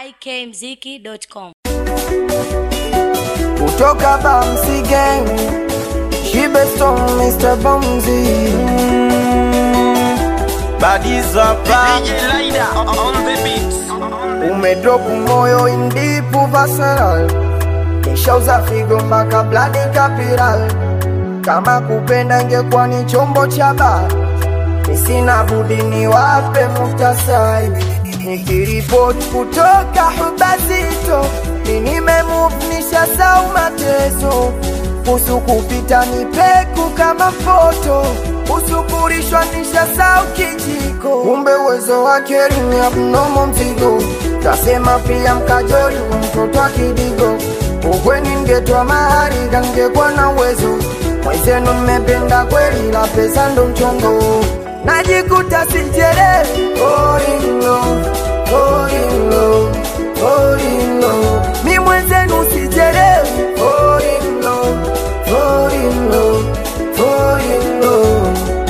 ikmziki.com. kutoka Bamsi Gang, Shibe Stone, Mr. Bamsi. Badizapa Umedrop moyo in deep visceral, nishauza figo mpaka blood capital. Kama kupenda ingekuwa ni chombo cha baa, nisina budi niwape muktasari. Nikiripoti kutoka Hubazito, ni nimemove nishasau mateso kusu kupita ni peku kama foto usukurishwa nishasau kijiko kumbe uwezo wake ni abnomo mzigo tasema pia mkajori mtoto wa kidigo ukweni ngetwa mahari kangekwa na uwezo mwezenu mmependa kweli la pesa ndo mchongo najikuta sinchere orino orino orino mi mwenzenu sichelewi orino orino orino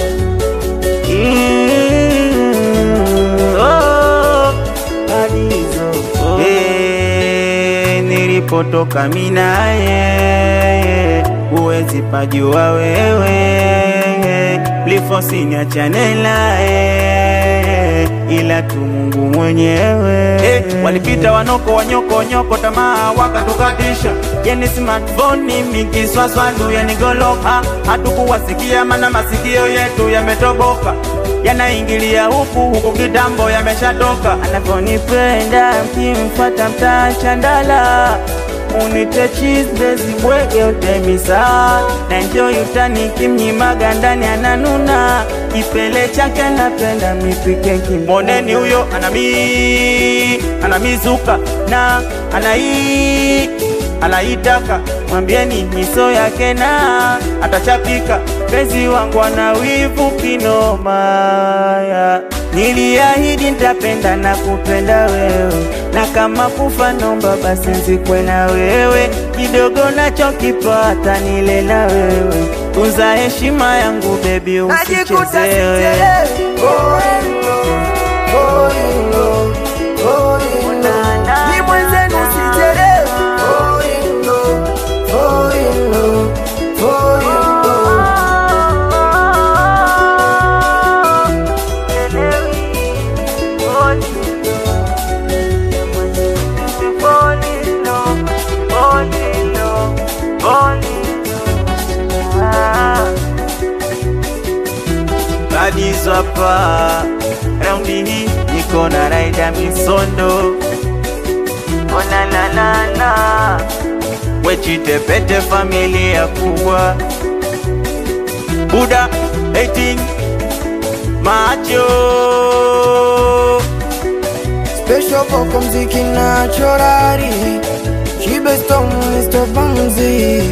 nilipotoka minaye huwezi pajua wewe lifosiniachane naye ila tu Mungu mwenyewe hey, walipita wanoko wanyoko nyoko tamaa wakatukatisha yani smartphone mikiswaswadu yanigoloka hatukuwasikia mana masikio yetu yametoboka yanaingilia huku huku kitambo yameshatoka anavyonipenda mkimfata mtaa chandala unite cheese zibwege utemisa na enjoy utani kimnyimaga ndani ananuna kipele chake napenda mipike kimoneni huyo anami anamizuka na anai anaitaka mwambieni miso yake na atachapika pezi wangu ana wivu kinomaya niliahidi nitapenda na kupenda wewe na kama kufa nomba basi nzikwe na wewe kidogo nachokipata nile na wewe tunza heshima yangu bebi najikuta usichezewe sichelewi orino orino orino mi mwenzenu sichelewi orino orino orino Badizwapa raundi hii niko na raida misondo onananana wechitepete familia kubwa buda 18 macho Special Boko mziki na chorari Shibe Stone Mr. Bamzi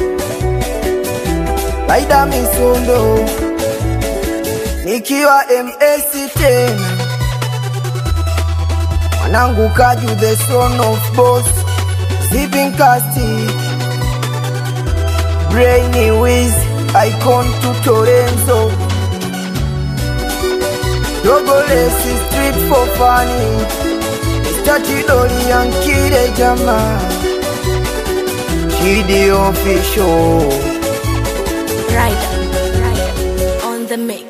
Laida Misondo Nikiwa MS tena Mwanangu Kaju the son of boss Zipping Casti Brainy Wiz Icon to Torenzo Dogo Lesi Street for funny Mr. Chidori Yankide Jama Chidi official Rider, Rider on the mix.